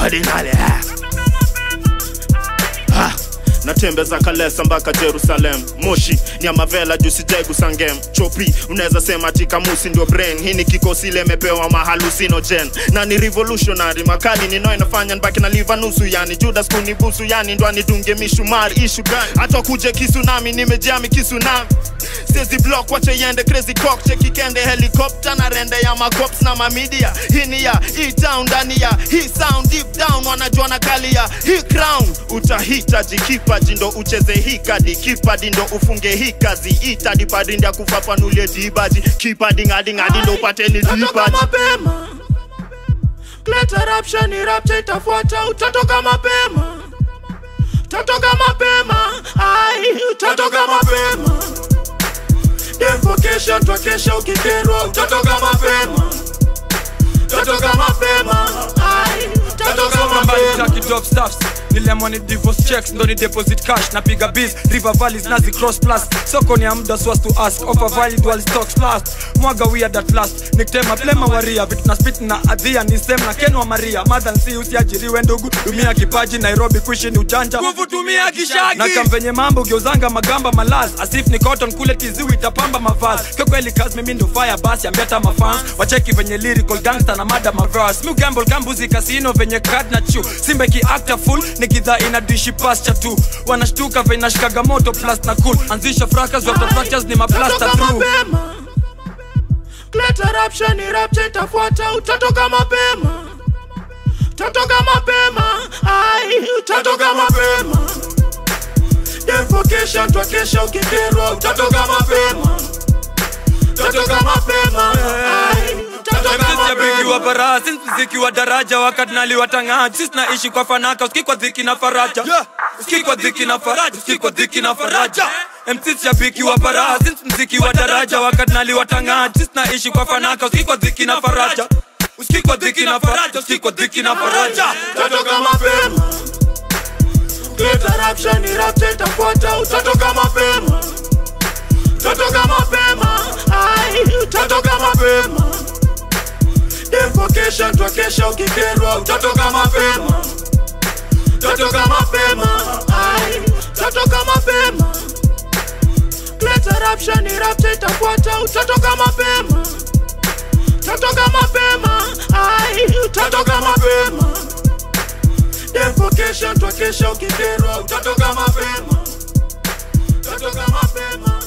Cardinal ah. natembeza kalesa mpaka jerusalem moshi nyamavela juu sijaigusa ngem chopi unaweza sema tikamusi ndio brain hii ni kikosi lemepewa mahalusinogen na ni revolutionary makali nino inafanya nbaki na liva nusu yani judas kunibusu yani ndo anidunge mishumari ishu gani hata kuje kisunami nimejami kisunami Sezi block wache yende crazy cock cheki kende helicopter na rende ya macops na mamidia hii ni ya hii town ndani ya hii sound deep down wanajua na kali ya hii crown utahitaji kipaji ndo ucheze hii kadi kipadi ndo ufunge hii kazi itadi padi ndia kufafanulie dibaji kipadi ngadi ngadi ndo upate ni Utatoka dibaji mapema Leta rapsha ni rapcha itafuata Utatoka mapema Utatoka mapema Ai, utatoka mapema Defokesha twakesha ukikerwa Utatoka mapema Utatoka mapema Ai, utatoka mapema Taki top stuffs niliamua ni divorce checks ndo ni deposit cash napiga biz river valleys nazi cross plus soko ni amda so as to ask offer valid while stocks last mwaga weird at last niktema plema waria vitu na spit na adhia ni sem na kenwa maria mother si usiajiriwe ndugu tumia kipaji nairobi kuishi ni ujanja nguvu tumia kishaki na kampenye mambo geuzanga magamba malaz asif ni cotton kule tiziwi itapamba mavazi kwa kweli kazi mimi ndo fire basi ambeta mafans wacheki venye lyrical gangster na mada maverse mu gamble gambuzi casino venye card na chu simbe ki actor full nikidha ina dishi pasture tu wanashtuka venye nashikaga moto plus na cool anzisha fracas after fractures ni maplaster Utatoka through mapema Leta rapsha ni rapcha itafuata Utatoka mapema Utatoka mapema Ai, utatoka mapema Defokesha twakesha ukikerwa Utatoka mapema Utatoka mapema Ai, utatoka mziki wa mapema bara since mziki wa daraja wakati naliwatangaji sisi naishi kwa fanaka usikii kwa dhiki na faraja usikii kwa dhiki na faraja usikii kwa dhiki na faraja MC shabiki wa bara since mziki wa daraja wakati naliwatangaji sisi naishi kwa fanaka usikii kwa dhiki na faraja usikii kwa dhiki na faraja usikii kwa dhiki na faraja Utatoka mapema Leta rapsha ni rapcha itafuata Utatoka mapema Utatoka mapema Ai, utatoka mapema Defokesha twakesha ukikerwa Utatoka mapema Utatoka mapema Ai, utatoka mapema Leta rapsha ni rapcha itafuata Utatoka mapema Utatoka mapema Ai, utatoka mapema Defokesha twakesha ukikerwa Utatoka mapema Utatoka mapema